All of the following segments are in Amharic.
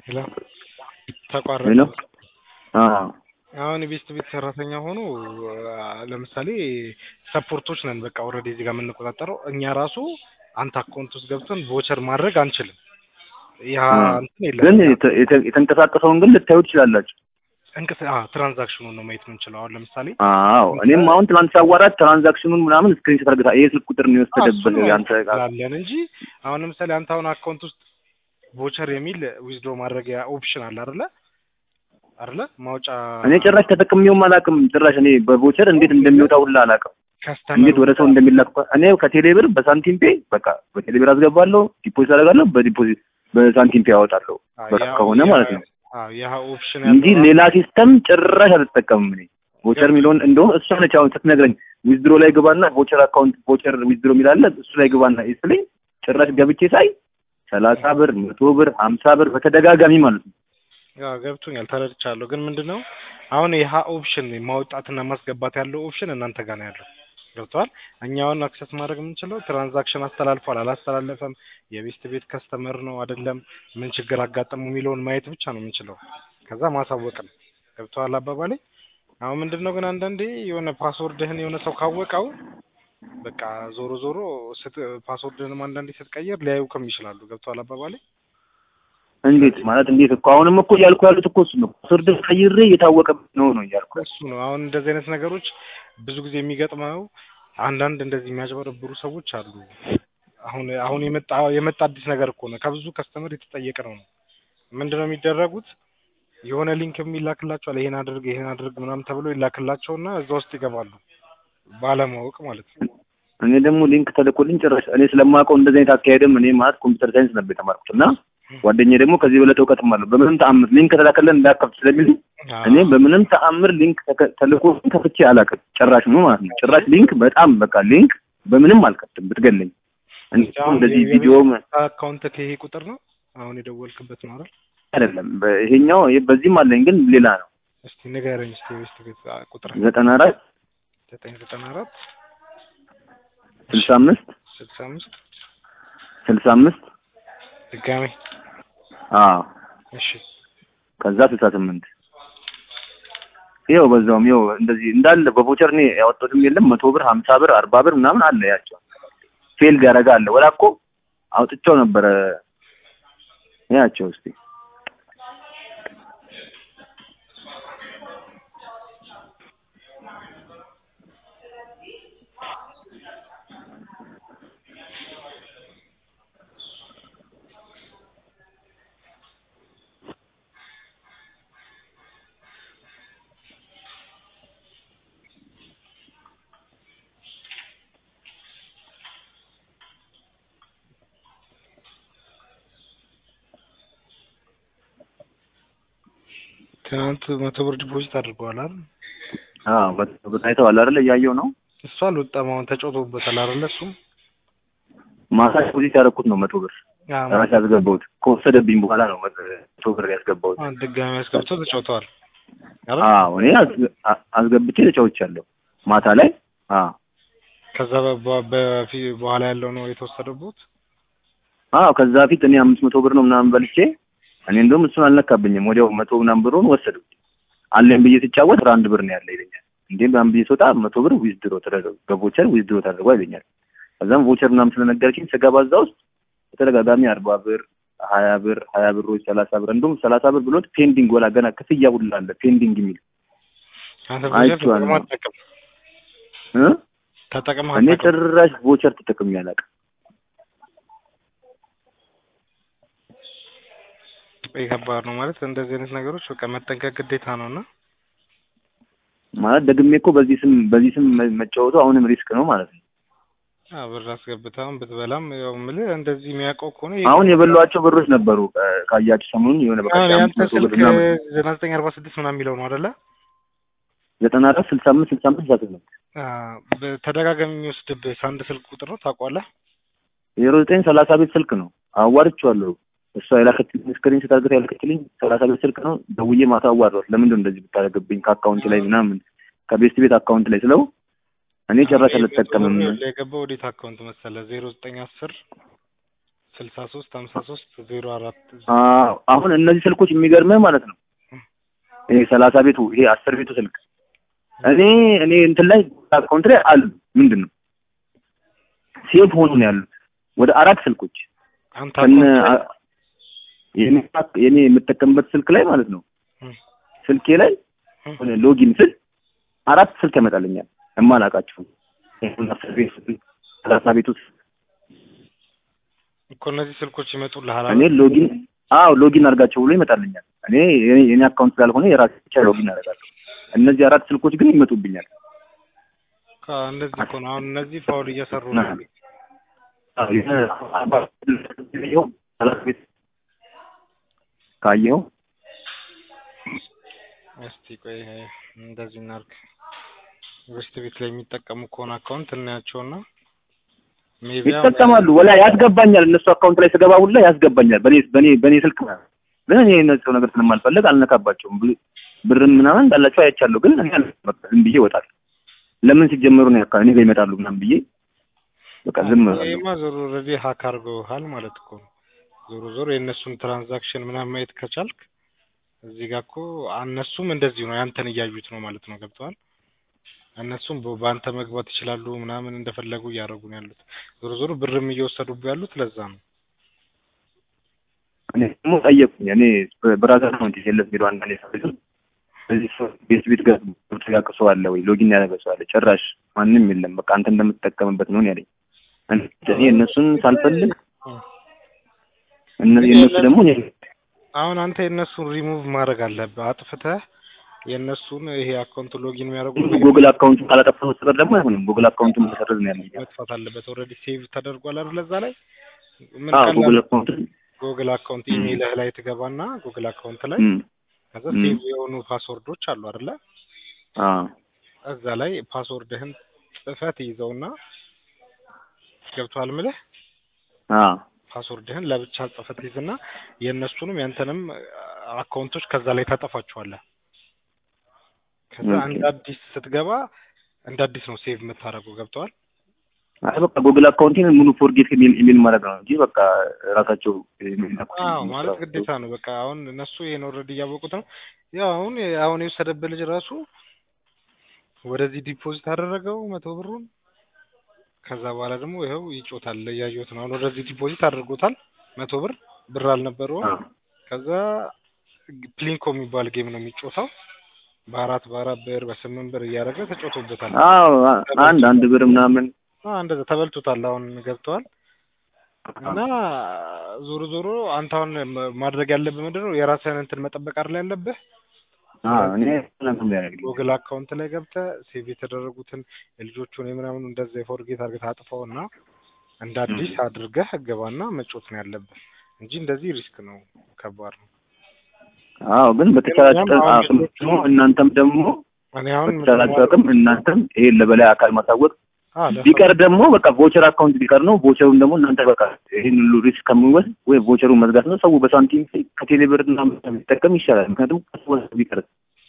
ሄሎ ተቋረጠ። ሄሎ አዎ አሁን የቤስት ቤት ሰራተኛ ሆኖ ለምሳሌ ሰፖርቶች ነን። በቃ ኦልሬዲ እዚህ ጋር የምንቆጣጠረው እኛ ራሱ አንተ አካውንት ውስጥ ገብተን ቮቸር ማድረግ አንችልም። ያ እንትን የለም ግን የተ- የተ- የተንቀሳቀሰውን ግን ልታዩ ትችላላችሁ። እንቅስ ትራንዛክሽኑን ነው ማየት የምንችለው። አሁን ለምሳሌ አዎ እኔም አሁን ትናንት ሳዋራት ትራንዛክሽኑን ምናምን ስክሪንሾት አድርገታ ይሄ ስልክ ቁጥር ነው የወሰደበት እሱን ማየት ያንተ ጋር እንችላለን እንጂ አሁን ለምሳሌ አንተ አሁን አካውንት ውስጥ ቮቸር የሚል ዊዝድሮ ማድረጊያ ኦፕሽን አለ አይደለ? አይደለ? ማውጫ እኔ ጭራሽ ተጠቅሜውም አላውቅም። ጭራሽ እኔ በቮቸር እንዴት እንደሚወጣ ሁላ አላውቅም። ከስተመር እንዴት ወደ ሰው እንደሚላክ እኔ ከቴሌ ብር በሳንቲም ፔ በቃ በቴሌ ብር አስገባለሁ፣ ዲፖዚት አደርጋለሁ፣ በዲፖዚት በሳንቲም ፔ ያወጣለሁ በቃ ከሆነ ማለት ነው ያ ኦፕሽን እንጂ ሌላ ሲስተም ጭራሽ አልተጠቀምም። እኔ ቮቸር የሚለውን እንደውም እሷ ነች አሁን ስትነግረኝ ዊዝድሮ ላይ ግባና ቮቸር አካውንት ቮቸር ዊዝድሮ የሚላለ እሱ ላይ ግባና ይስለኝ ጭራሽ ገብቼ ሳይ ሰላሳ ብር መቶ ብር ሀምሳ ብር በተደጋጋሚ ማለት ነው። ያ ገብቶኛል፣ ተረድቻለሁ። ግን ምንድነው አሁን ይህ ኦፕሽን ማውጣትና ማስገባት ያለው ኦፕሽን እናንተ ጋር ነው ያለው። ገብተዋል። እኛ አሁን አክሰስ ማድረግ የምንችለው ትራንዛክሽን አስተላልፏል አላስተላለፈም፣ የቤስት ቤት ከስተመር ነው አይደለም፣ ምን ችግር አጋጠሙ የሚለውን ማየት ብቻ ነው የምንችለው። ከዛ ማሳወቅ ነው። ገብተዋል አባባሌ። አሁን ምንድነው ግን አንዳንዴ የሆነ ፓስወርድህን የሆነ ሰው ካወቀው በቃ ዞሮ ዞሮ ስት- ፓስወርድህንም አንዳንዴ ስትቀይር ሊያዩክም ይችላሉ። ገብተዋል አባባሌ። እንዴት ማለት እንዴት እኮ አሁንም እኮ እያልኩ ያሉት እኮ እሱ ነው። ፓስወርድ ቀይሬ እየታወቀ ነው ነው እያልኩ ያሉት። እሱ ነው አሁን እንደዚህ አይነት ነገሮች ብዙ ጊዜ የሚገጥመው አንዳንድ እንደዚህ የሚያጭበረብሩ ሰዎች አሉ። አሁን አሁን የመጣ የመጣ አዲስ ነገር እኮ ነው። ከብዙ ከስተመር የተጠየቀ ነው ነው ምንድነው የሚደረጉት? የሆነ ሊንክ የሚላክላቸዋል ይሄን አድርግ ይሄን አድርግ ምናምን ተብሎ ይላክላቸውና እዛ ውስጥ ይገባሉ ባለማወቅ ማለት ነው። እኔ ደግሞ ሊንክ ተልኮልኝ ጭራሽ እኔ ስለማውቀው እንደዚህ አይነት አካሄድም እኔ ማለት ኮምፒውተር ሳይንስ ነበር የተማርኩት እና ጓደኛዬ ደግሞ ከዚህ በለጠ እውቀትም አለው። በምንም ተአምር ሊንክ ተላከለን እንዳከፍት ስለሚል እኔ በምንም ተአምር ሊንክ ተከ- ተልኮ ከፍቼ አላውቅም። ጭራሽ ነው ማለት ነው። ጭራሽ ሊንክ በጣም በቃ ሊንክ በምንም አልከፍትም ብትገለኝ። እንዲሁም እንደዚህ ቪዲዮ አካውንት ይሄ ቁጥር ነው አሁን የደወልክበት ነው አይደል? አይደለም በ- ይሄኛው ይሄ- በዚህም አለኝ ግን ሌላ ነው። እስቲ ንገረኝ እስቲ የቤስት ቤት ቁጥር ዘጠና አራት ዘጠኝ ዘጠና አራት ስልሳ አምስት ስልሳ አምስት ስልሳ አምስት ድጋሜ አዎ እሺ ከዛ ስልሳ ስምንት ይኸው በዛውም ይኸው እንደዚህ እንዳለ በቮቸር እኔ ያወጣሁትም የለም መቶ ብር ሀምሳ ብር አርባ ብር ምናምን አለ ያቸው ፌልድ ያደረጋ አለ ወላ እኮ አውጥቼው ነበረ ያቸው እስቲ ትናንት መቶ ብር ዲፖዚት አድርገዋል አይደል? አዎ መቶ ብር አይተዋል አይደል እያየው ነው እሱ አልወጣም። አሁን ተጫውቶበታል አይደለ? እሱ ማታ ዲፖዚት ያደረኩት ነው መቶ ብር አዎ፣ ራሴ ያስገባሁት ከወሰደብኝ በኋላ ነው መቶ ብር ያስገባሁት አሁን ድጋሚ አስገብቶ ተጫውተዋል አይደል? አዎ እኔ አስገ- አ- አስገብቼ ተጫውቻለሁ ማታ ላይ አዎ ከዛ በ- በፊ- በኋላ ያለው ነው የተወሰደበት። አዎ ከዛ ፊት እኔ አምስት መቶ ብር ነው ምናምን በልቼ እኔ እንደውም እሱን አልነካብኝም። ወዲያው መቶ ምናምን ብሩን ወሰዱ። አለኝ ብዬ ስጫወት አንድ ብር ነው ያለ ይለኛል። እንዴ ምናምን ብዬ ስወጣ መቶ ብር ዊዝድሮ ተደረገ በቮቸር ዊዝድሮ ተደርጓ ይለኛል። ከዛም ቮቸር ምናምን ስለነገረችኝ ስገባ እዛ ውስጥ በተደጋጋሚ አርባ ብር፣ ሀያ ብር፣ ሀያ ብሮች፣ ሰላሳ ብር እንዲሁም ሰላሳ ብር ብሎት ፔንዲንግ ወላ ገና ክፍያ ሁላ አለ ፔንዲንግ የሚል አንተ አይቼዋለሁ። ተጠቅመህ አትጠቅም እ ተጠቅመህ እኔ አትጠቅም። ጭራሽ ቮቸር ተጠቅሜ አላውቅም። ይሄ ከባድ ነው ማለት እንደዚህ አይነት ነገሮች በቃ መጠንቀቅ ግዴታ ነው እና ማለት ደግሜ እኮ በዚህ ስም በዚህ ስም መ- መጫወቱ አሁንም ሪስክ ነው ማለት ነው። አዎ ብር አስገብተህም ብትበላም ያው የምልህ እንደዚህ የሚያውቀው ከሆነ አሁን የበሏቸው ብሮች ነበሩ እ፣ ካያችሁ ሰሞኑን የሆነ በቃ አሁን አምስት ያንተ መቶ ብር ስልክ ምናምን ዘጠና ዘጠኝ አርባ ስድስት ምናምን የሚለው ነው አይደለ? ዘጠና አራት ስልሳ አምስት ስልሳ አምስት ስልሳ ስምንት አዎ፣ በተደጋጋሚ የሚወስድብህ አንድ ስልክ ቁጥር ነው ታውቀዋለህ? ዜሮ ዘጠኝ ሰላሳ ቤት ስልክ ነው አዋርቼዋለሁ። እሷ የላከችልኝ ስክሪን ስታርገት ያልከችልኝ ሰላሳ ቤት ስልክ ነው። ደውዬ ማታ አዋራሁት። ለምንድን ነው እንደዚህ ብታደርግብኝ ከአካውንት ላይ ምናምን ከቤስት ቤት አካውንት ላይ ስለው እኔ ጭራሽ አልጠቀምም። የገባው ወዴት አካውንት መሰለህ? ዜሮ ዘጠኝ አስር ስልሳ ሶስት ሀምሳ ሶስት ዜሮ አራት አዎ አሁን እነዚህ ስልኮች የሚገርምህ ማለት ነው ይሄ ሰላሳ ቤቱ ይሄ አስር ቤቱ ስልክ እኔ እኔ እንትን ላይ አካውንት ላይ አሉ ምንድን ነው ሴፍ ሆኖ ነው ያሉት ወደ አራት ስልኮች አንተ ከነ አካውንት ላይ- የኔ የኔ የምጠቀምበት ስልክ ላይ ማለት ነው እም፣ ስልኬ ላይ እም። ሆነ ሎጊን ስል አራት ስልክ ያመጣልኛል የማላውቃቸው ይሄን አስር ቤት ስልክ ሰላሳ ቤቱ ስልክ እኮ እነዚህ ስልኮች ይመጡልሃል እኔ አይደል? ሎጊን አዎ ሎጊን አድርጋቸው ብሎ ይመጣልኛል። እኔ የኔ- የኔ አካውንት ስላልሆነ የራሴ ብቻ ሎጊን አደርጋለሁ። እነዚህ አራት ስልኮች ግን ይመጡብኛል። ከ- እንደዚህ እኮ ነው አሁን እነዚህ ፋውል እየሰሩ ነው ና- ያሉት። አዎ፣ የሆነ አርባ ካየኸው ሰላሳ ቤት ካየኸው እስቲ ቆይ ይሄ እንደዚህ እናድርግ። ዌስት ቤት ላይ የሚጠቀሙ ከሆነ አካውንት እናያቸውና ሜቢ ይጠቀማሉ። ወላ ያስገባኛል። እነሱ አካውንት ላይ ስገባ ሁላ ያስገባኛል። በኔ በኔ በኔ ስልክ ማለት ነው። ግን እኔ እነሱ ነገር ስለማልፈልግ አልነካባቸውም። ብ- ብርም ምናምን እንዳላቸው አይቻለሁ። ግን እኔ አልነካም። በቃ ዝም ብዬ እወጣለሁ። ለምን ሲጀመሩ ነው ያካ እኔ ጋር ይመጣሉ ምናምን ብዬ በቃ ዝም እላለሁ። ይሄማ ዞሮ ኦልሬዲ ሀክ አድርገውሃል ማለት እኮ ነው። ዞሮ ዞሮ የእነሱን ትራንዛክሽን ምናምን ማየት ከቻልክ እዚህ ጋር እኮ እነሱም እንደዚሁ ነው ያንተን እያዩት ነው ማለት ነው። ገብተዋል። እነሱም በ- በአንተ መግባት ይችላሉ ምናምን እንደፈለጉ እያደረጉ ነው ያሉት። ዞሮ ዞሮ ብርም እየወሰዱብህ ያሉት ለዛ ነው። እኔ ደግሞ ጠየቁኝ። እኔ ብራዘር ነው እንጂ የለት ቢሮ አንዳንዴ ሰው እዚህ ሰው ቤት ቤት ጋር ያውቅ ሰው አለ ወይ ሎጊን ያደረገ ሰው አለ? ጭራሽ ማንም የለም። በቃ አንተ እንደምትጠቀምበት ነው ያለኝ። እኔ እነሱን ሳልፈልግ እነ- የእነሱ ደግሞ እኔ አሁን አንተ የእነሱን ሪሙቭ ማድረግ አለብህ። አጥፍተህ የእነሱን ይሄ አካውንት ሎጊን የሚያደርጉ ጉግል አካውንት ካላጠፋህ በስተቀር ደግሞ አይሆንም። ጉግል አካውንቱን መሰረዝ ነው ያለኝ። መጥፋት አለበት። ኦልሬዲ ሴቭ ተደርጓል አይደል? እዛ ላይ ምን አዎ ቀላል ጉግል አካውንት ጉግል አካውንት ኢሜይልህ ላይ ትገባና ጉግል አካውንት ላይ እም ከዛ እም። ሴቭ የሆኑ ፓስወርዶች አሉ አይደለ? አዎ እዛ ላይ ፓስወርድህን ጽፈህ ትይዘውና ገብቶሃል ምልህ አዎ ፓስወርድህን ለብቻ ጽፈህ ትይዝና የእነሱንም ያንተንም አካውንቶች ከዛ ላይ ታጠፋቸዋለህ። ከዛ ኦኬ። እንደ አዲስ ስትገባ እንደ አዲስ ነው ሴቭ የምታደርገው። ገብተዋል? አይ በቃ ጉግል አካውንቴን ሙሉ ፎርጌት ኢሜል ኢሜል ማድረግ ነው እንጂ በቃ ራሳቸው የሚላኩት አዎ ማለት ግዴታ ነው። በቃ አሁን እነሱ ይሄን ኦልሬዲ እያወቁት ነው። ያው አሁን አሁን የወሰደብህ ልጅ ራሱ ወደዚህ ዲፖዚት አደረገው መቶ ብሩን። ከዛ በኋላ ደግሞ ይኸው ይጮታል እያየሁት ነው። አሁን ወደዚህ ዲፖዚት አድርጎታል መቶ ብር ብር አልነበረውም። አዎ ከዛ ፕሊንኮ የሚባል ጌም ነው የሚጮተው በአራት በአራት ብር በስምንት ብር እያደረገ ተጮቶበታል። አዎ አንድ አንድ ብር ምናምን አዎ እንደዛ ተበልቶታል። አሁን ገብተዋል። እና ዞሮ ዞሮ አንተ አሁን ማ- ማድረግ ያለብህ ምንድን ነው? የራስህን እንትን መጠበቅ አይደል ያለብህ። አዎ እኔ ምንም ያደርግልኝ ጉግል አካውንት ላይ ገብተህ ሴቭ የተደረጉትን የልጆቹን የምናምን እንደዛ የፎርጌት አድርገህ ታጥፈው እና እንደ አዲስ አድርገህ ገባና መጮት ነው ያለብህ እንጂ እንደዚህ ሪስክ ነው፣ ከባድ ነው። አዎ ግን በተቻላችሁ ግን አሁን አቅም ልጆቹ- ደግሞ እናንተም ደግሞ እኔ አሁን በተቻላችሁ አቅም እናንተም ይሄን ለበላይ አካል ማሳወቅ አዎ ለሰው- ቢቀር ደግሞ በቃ ቮቸር አካውንት ቢቀር ነው። ቮቸሩን ደግሞ እናንተ በቃ ይህን ሁሉ ሪስክ ከምንወስድ ወይ ቮቸሩን መዝጋት ነው። ሰው በሳንቲም ከቴሌ ብር እና ቢጠቀም ይሻላል። ምክንያቱም ቀስ ወደ ቢቀር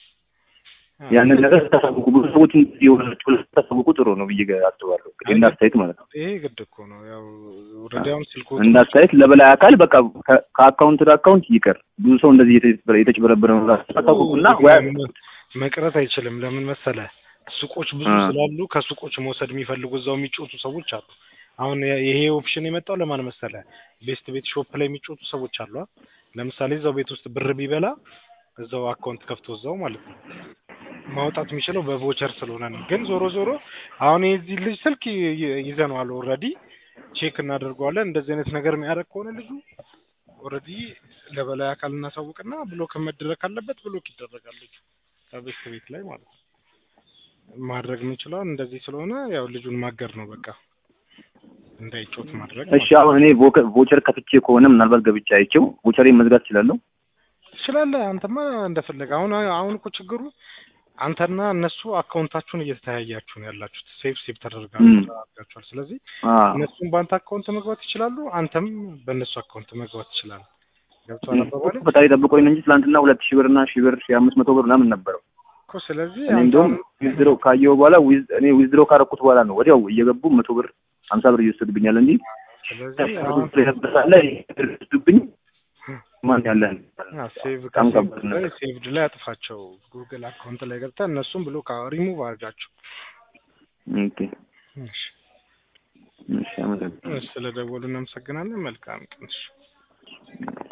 አዎ፣ ያንን ነገር ስታሳውቁ ብዙ ሰዎች የሆናችሁ ስታሳውቁ ጥሩ ነው ብዬ አስባለሁ። እንግዲህ እንደ አስተያየት ማለት ነው። ይሄ ግድ እኮ ነው። ያው ኦልሬዲ አሁን ስልኩ እንደ አስተያየት ለበላይ አካል በቃ ከ- ከአካውንት ወደ አካውንት ይቀር። ብዙ ሰው እንደዚህ የተጭበረ- የተጭበረበረ ነው ታሳውቁና ወይ መቅረት አይችልም። ለምን መሰለህ? ሱቆች ብዙ አ። ስላሉ ከሱቆች መውሰድ የሚፈልጉ እዛው የሚጮቱ ሰዎች አሉ። አሁን የ- ይሄ ኦፕሽን የመጣው ለማን መሰለህ? ቤስት ቤት ሾፕ ላይ የሚጮቱ ሰዎች አሉ። አ? ለምሳሌ እዛው ቤት ውስጥ ብር ቢበላ እዛው አካውንት ከፍቶ እዛው ማለት ነው ማውጣት የሚችለው በቮቸር ስለሆነ ነው። ግን ዞሮ ዞሮ አሁን የዚህ ልጅ ስልክ ይ- ይ- ይዘነዋል ኦልሬዲ ቼክ እናደርገዋለን። እንደዚህ አይነት ነገር የሚያደርግ ከሆነ ልጁ ኦልሬዲ ለበላይ አካል እናሳውቅና ብሎክ መደረግ ካለበት ብሎክ ይደረጋል ልጁ ከቤስት ቤት ላይ ማለት ነው። ማድረግ የምንችለው እንደዚህ ስለሆነ ያው ልጁን ማገር ነው በቃ እንዳይጮት ማድረግ እሺ አሁን እኔ ቮከ- ቮቸር ከፍቼ ከሆነ ምናልባት ገብቼ አይቼው ቮቸሬን መዝጋት እችላለሁ። ትችላለህ። አንተማ እንደፈለገ አሁን አሁን እኮ ችግሩ አንተና እነሱ አካውንታችሁን እየተያያችሁ ነው ያላችሁት። ሴፍ ሴፍ ተደርጋችሁ ም። ተደርጋችኋል። ስለዚህ አዎ እነሱም በአንተ አካውንት መግባት ይችላሉ፣ አንተም በእነሱ አካውንት መግባት ትችላለህ። ገብቶሃል አባባሌ ፈጣሪ ጠብቆኝ ነው እንጂ ትናንትና ሁለት ሺህ ብር እና ሺህ ብር ሺህ አምስት መቶ ብር ምናምን ነበረው። እኮ። ስለዚህ እኔ አንተ እንደውም አሁን ዊዝድሮ ካየሁ በኋላ ዊዝ እኔ ዊዝድሮ ካረኩት በኋላ ነው ወዲያው እየገቡ መቶ ብር ሀምሳ ብር እየወሰዱብኛል እንጂ ስለዚህ አሁን ያበሳለ ይዱብኝ ማን ያለን ሴቭ በጣም ከባድ ከሴቭድ ላይ ነገር። ሴቭድ ላይ አጥፋቸው። ጉግል አካውንት ላይ ገብተህ እነሱም ብሎ ሪሙቭ አድርጋቸው። ኦኬ እሺ እሺ አመሰግናለሁ። ስለ ደወሉ እናመሰግናለን። መልካም ቀን። እሺ